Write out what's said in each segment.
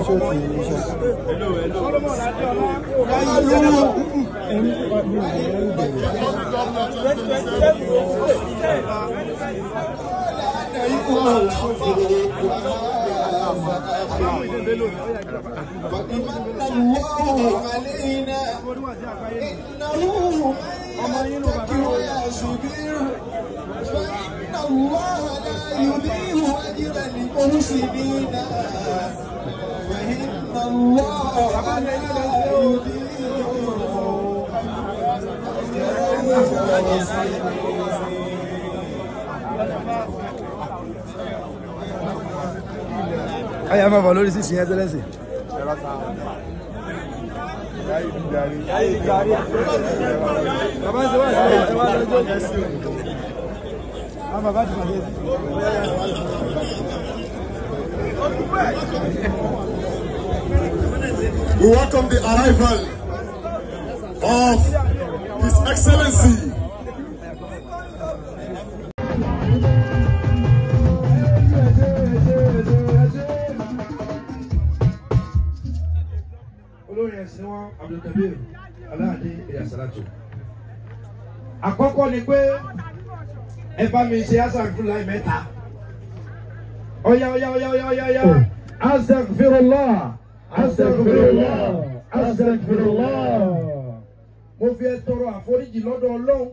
فمن الله علينا إنه من يتق ويصبر فإن الله لا يضيع أجر المحسنين فإن الله لا يضيع káyà máa bọ̀ lórí sísìn yẹn tẹ́lẹ̀ sí. bàbá ń ṣe wá sí ẹ̀ wá lọ́jọ́ àwọn bàbá ti pàdé sí. We welcome the arrival of His Excellency. olórin ẹ̀sìn wọn abdulkabir aláàdé ìyàsálàtò. àkọ́kọ́ ni pé ẹ bá mi ṣe hasan fúnláì mẹ́ta. ọ̀yá ọ̀yá ọ̀yá ọ̀yá ọ̀yá ọ̀yá. astaghfirullah astaghfirullah astaghfirullah. mo fi ẹ tọrọ àforíjì lọ́dọ̀ ọlọ́run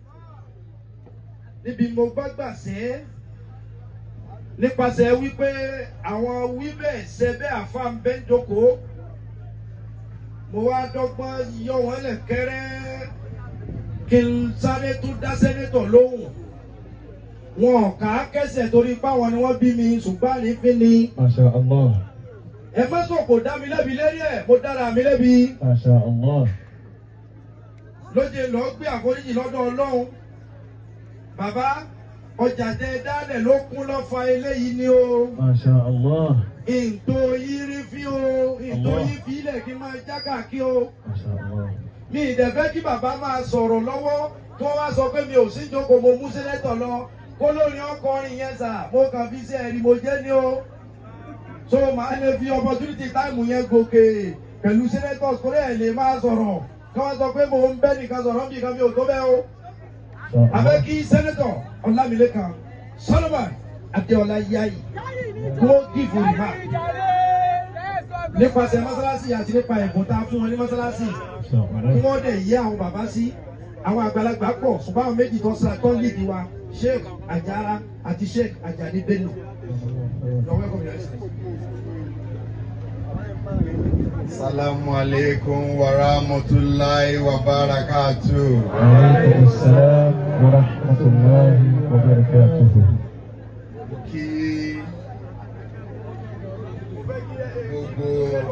níbi mo bá gbà sẹ́ nípasẹ̀ wípé àwọn wíbẹ̀ ṣẹbẹ́ àfáàmbẹ́ńdókòó mo wá dọ́gbọ́n yọ wọ́n lẹ̀ kẹ́rẹ́ kí n sáré tún dá sẹ́nétọ̀ lóhùn wọn kà á kẹsẹ̀ torí páwọn ni wọ́n bí mi ṣùgbọ́n àrífín ni Masha Allah. ẹ má sọ kò dá mi lẹ́bi lérí ẹ̀ mo dára mi lẹ́bi Masha Allah. lóde lọ gbé àforíjì lọ́dọ̀ ọlọ́run bàbá ọjà tẹ dálẹ̀ ló kún lọ́fà eléyìí ni o Masha Allah. ìntò yìí rí fí o ìntò yìí fi ilẹ̀ kí n máa jágà kí o. Masha Allah. mi ìdẹ̀fẹ́ kí bàbá máa sọ̀rọ̀ lọ́wọ́ tó wá sọ pé mi ò sí jókòó mo mú sẹ́lẹ̀tọ̀ lọ kó lórí ọkọrin yẹn sà mo kàn fi sí ẹ̀rí mo jẹ́ ní o so màá lè fi opportunity time yẹn gòkè pẹ̀lú sẹ́lẹ̀tọ̀ kórè ẹ̀ lè máa sọ̀rọ̀ kí wọ́n sọ pé mo ń bẹ́ nìkan sọ̀rọ̀ bí kan mi ò tó bẹ́ o Masha abẹ́ Allah. kí sẹ́lẹ̀tọ̀ ọlámilékan solomon adéọlá yáyì kó gífù rìmá nípasẹ̀ mọ́sálásí àti nípa ẹ̀bùn tá a fún wọn ní mọ́sálásí Masha kí Allah. wọ́n dẹ̀ yé àwọn bàbá sí àwọn àgbàlagbà pọ̀ ṣùgbọ́n àwọn méjì tó ń sa tó ń lìdí wa sheikh ajara àti sheikh ajadi bello. You're welcome, Your Excellency. Salamu alaikum wa rahmatullahi wa barakatuh. وعليكم السلام ورحمة الله وبركاته. Kí gbogbo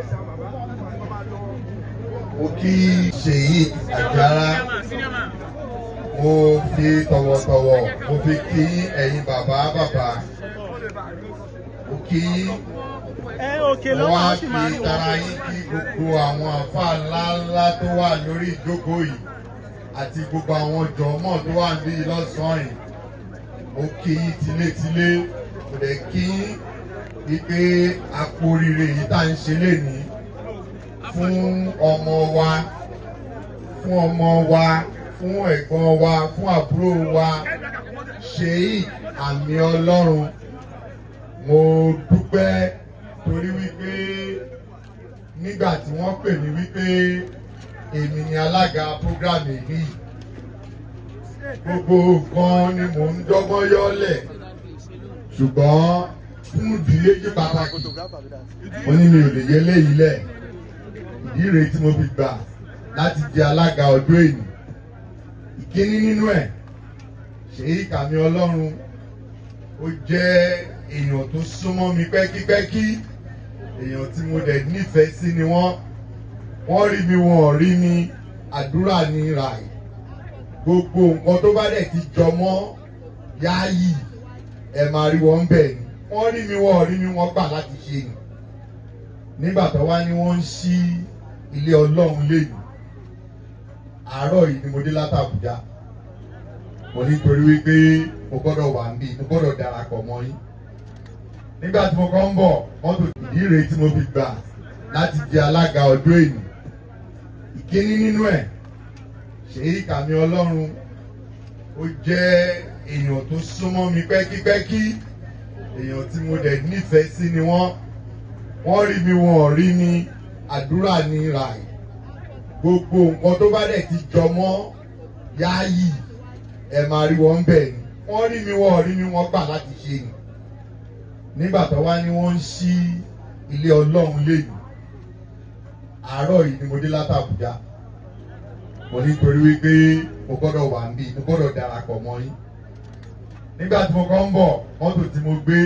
mo kí Ṣèyí Àjàrà mo fi tọ̀wọ̀tọ̀wọ̀ mo fi kí ẹ̀yin bàbá bàbá mo kí mo wá fi tara yín kí gbogbo àwọn àfáà ńláńlá tó wà lórí ìjókòó yìí àti gbogbo àwọn jọ̀mọ́ tó wà níbí lọ́sàn-án yìí mo kí yín tilétilé kò dẹ̀ kí yín wípé àpò oríire yìí tá à ń ṣe lénìí fún ọmọ wa fún ọmọ wa fún ẹ̀gbọ́n wa fún àbúrò wa ṣèyí àmì ọlọ́run mo dúpẹ́ torí wípé nígbà tí wọ́n pè mí wípé èmi ni alága program èyí gbogbo nǹkan ni mò ń dọ́gbọ́n yọ́lẹ̀ ṣùgbọ́n fún ìdílé yí pàtàkì wọ́n ní mi ò lè yẹ léyìí lẹ̀ ìdí rèé tí mo fi gbà láti jẹ alága ọdún èyí ìkíní nínú ẹ̀ ṣèyí kàmí ọlọ́run ó jẹ́ èèyàn tó súnmọ́ mi pẹ́kípẹ́kí èèyàn tí mo dẹ̀ nífẹ̀ẹ́ sí ni wọ́n wọ́n rí mi wọn ò rí mi àdúrà ní ràì gbogbo nǹkan tó bá dẹ̀ ti jọ mọ́ yáàyì ẹ̀ máa rí wọn bẹ̀ ni wọ́n rí mi wọn ò rí mi wọ́n gbà láti ṣe ni nígbà tó wá ní wọ́n ń ṣí ilé ọlọ́run lẹ́nu àárọ̀ yìí ni mo dé láti Àbújá mo nítorí wípé mo gbọ́dọ̀ wà ń bí mo gbọ́dọ̀ darapọ̀ mọ́ yín nígbà tí mo kọ́ ń bọ̀ mọ́tò ìdí rèé tí mo fi gbà láti di alága ọdún èyí ìkíní nínú ẹ̀ ṣèyí kàmí ọlọ́run ó jẹ́ èèyàn tó súnmọ́ mi pẹ́kípẹ́kí èèyàn tí mo dẹ̀ nífẹ̀ẹ́ sí ni wọ́n wọ́n rí mi wọn ò rí mi àdúrà ní ràì gbogbo nǹkan tó bá dẹ̀ ti jọ mọ́ yáàyì ẹ̀ máa rí wọn bẹ̀ ni wọ́n rí mi wọn ò rí mi wọ́n gbà láti ṣe ni nígbà tó wá ní wọ́n ń ṣí ilé ọlọ́run lẹ́yìn àárọ̀ yìí ni mo dé láti Àbújá mo ní torí wípé mo gbọ́dọ̀ wà níbí mo gbọ́dọ̀ darapọ̀ mọ́ yín nígbà tí mo kọ́ ń bọ̀ mọ́tò tí mo gbé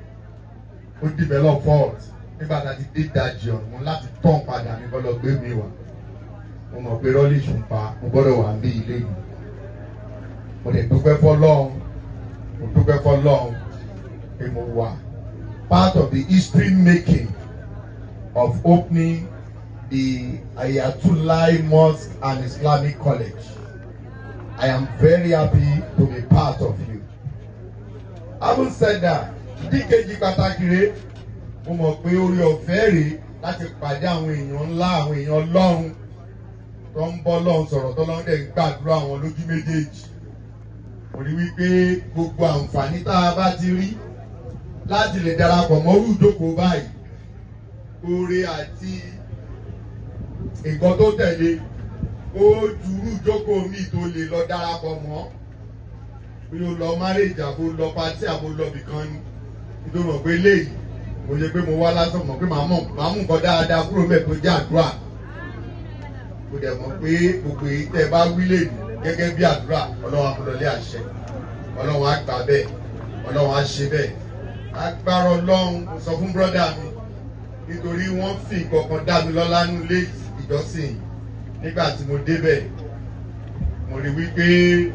ó develop fault nígbà tá a ti dé dajì ọ̀nà mo láti tán padà ní bọ́lọ̀ gbé mi wá mo mọ̀ pé rọ́lì ṣùpá mo gbọ́dọ̀ wà níbí ilé yìí mo lè dúpẹ́ fọlọ́run mo dúpẹ́ fọlọ́run pé mo wà part of the history making of opening the Ayatollah Mosque and Islamic College. I am very happy to be part of you. Having said that, díkejì pàtàkì rẹ̀ mo mọ̀ pé orí ọ̀fẹ́ rèé láti pàdé àwọn èèyàn ńlá àwọn èèyàn ọlọ́run tó ń bọ́ lọ́run sọ̀rọ̀ tó lọ́run dẹ̀ ń gbàdúrà àwọn lójú méjèèjì. Mo rí wípé gbogbo àǹfààní tá a bá ti rí láti lè darapọ̀ mọ́ irú ìjókòó báyìí oore àti nǹkan tó tẹ̀lé ó ju irú ìjókòó mi tó lè lọ darapọ̀ mọ́ bí o lọ márèjì àbò lọ pátí àbò lọ bìkan ni nítorí mọ̀ pé léyìí mo ṣe pé mo wá lásán mọ̀ pé màá mọ̀ màá mú nǹkan dáadáa kúrò mẹ́ẹ̀ tó jẹ́ àdúrà mo dẹ̀ mọ̀ pé gbogbo èyí tẹ́ bá wí lè ní gẹ́gẹ́ bí àdúrà ọlọ́run amúlọlé àṣẹ ọlọ́run á gbà bẹ́ẹ̀ ọlọ́run á ṣe bẹ́ẹ̀ agbára ọlọ́run mo sọ fún bọ́dà mi nítorí wọ́n fi kankan dá mi lọ́lá nílé ìjọsìn nígbà tí mo débẹ̀ mo rí wípé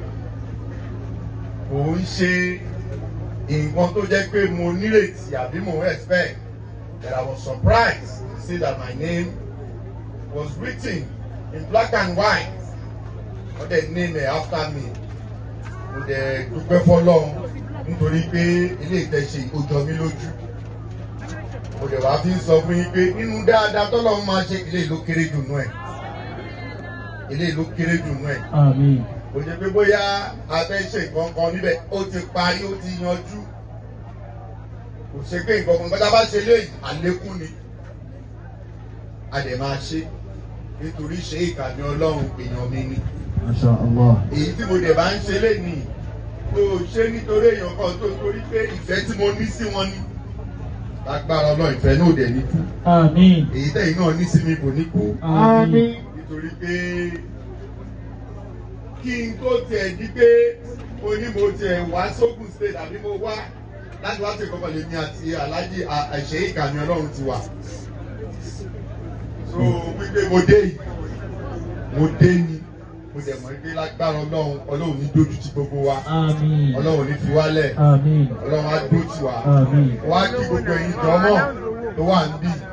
kò ń ṣe nǹkan tó jẹ́ pé mo nírètí àbí mo expect that I was surprised to see that my name was written in black and white wọ́n dẹ̀ name it after me mo dẹ̀ dúpẹ́ fọlọ́run nítorí pé ilé ìtẹ̀sí ó jọ mí lójú mo dẹ̀ wá fi ń sọ fún yín pé nínú dáadáa tọ́lọ́run máa ṣe ilé ìlú kéré jù nú ẹ̀ ilé ìlú kéré jù nú ẹ̀ Àmín. kò jẹ́ pé bóyá a fẹ́ ṣe nǹkan kan níbẹ̀ ó ti parí ó ti yanjú kò ṣe pé nǹkan kan gbọ́dọ̀ bá ṣe léyìí àlékún ni a dẹ̀ máa ṣe nítorí ṣe ìkànnì ọlọ́run èèyàn mi ni Masha Allah. èyí tí mo dẹ̀ bá ń ṣe lénìí tó ṣe nítorí èèyàn kan tó torí pé ìfẹ́ tí mo ní sí wọn ni lágbára ọlọ́run ìfẹ́ náà dẹ̀ ní kú Àmín. èyí tẹ̀yìn náà ní sí mi kò ní kú Àmín. nítorí pé kí n tó tiẹ̀ di pé mo ní mo tiẹ̀ wá sókun state àbí mo wá láti wá sí ìkọ́kọ̀ lèmi àti aláàjì àṣẹ ìkànnì ọlọ́run ti wà. so wípé mo dé yìí mo dé ni mo dẹ̀ mọ̀ pé lágbára ọlọ́run ọlọ́run ní dójú ti gbogbo wa Àmín. ọlọ́run ní fi wálẹ̀ Àmín. ọlọ́run á dó tì wá Àmín. wá kí gbogbo ẹ̀yin jọmọ́ tó wà níbí